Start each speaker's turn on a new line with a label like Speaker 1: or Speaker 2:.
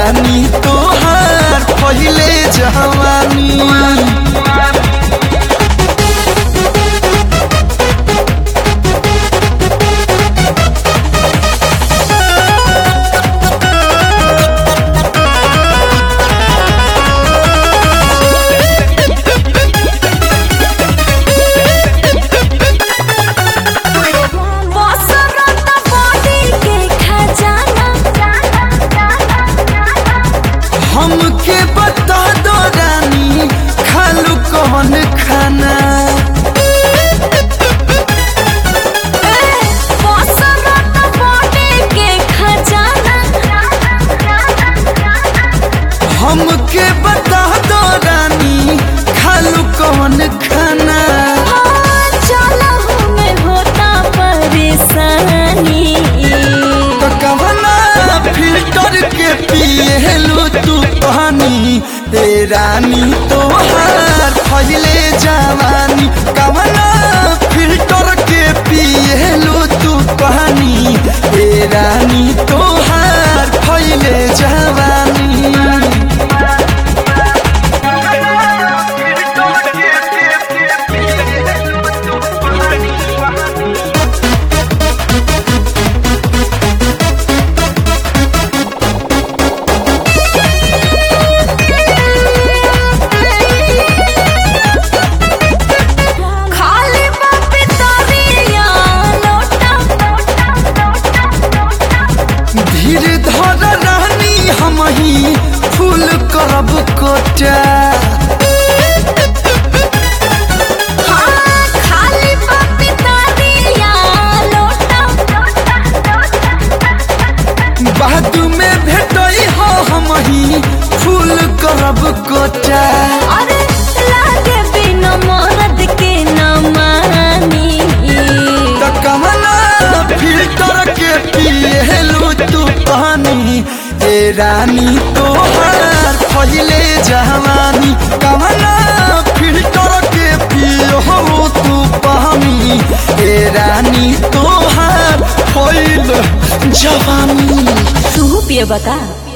Speaker 1: रानी तोहार पहिले जवानी
Speaker 2: बसरत बॉडी के खजाना
Speaker 1: हमके बता दो रानी खालू कौन खाना
Speaker 2: बसरत बॉडी के खजाना
Speaker 1: हमके बता दो रानी खालू कौन खाना
Speaker 2: हाँ, चलहु में होता परेशानी
Speaker 1: तो कवना फिल्टर के पिएलू तू पानी ए रानी तोहार फैले जवानी कवना फिल्टर के पिएलू तू पानी ए रानी तोहार फैले जवानी
Speaker 2: खाली बापी तरिया लोटा
Speaker 1: धीर धर रानी हम ही फूल करब कोटा
Speaker 2: हाँ, खाली बापी तरिया लोटा
Speaker 1: बाद में भेटई हो हम ही फूल करब कोटा
Speaker 2: अरे लागे बिना मरद के न मानी
Speaker 1: तो कमला फिल्टर के पिएलू तू पानी ए रानी तोहार पहिले जवानी कमला फिल्टर के पियो तू पानी ए रानी तोहार पहिले जवानी
Speaker 2: तू पिए बता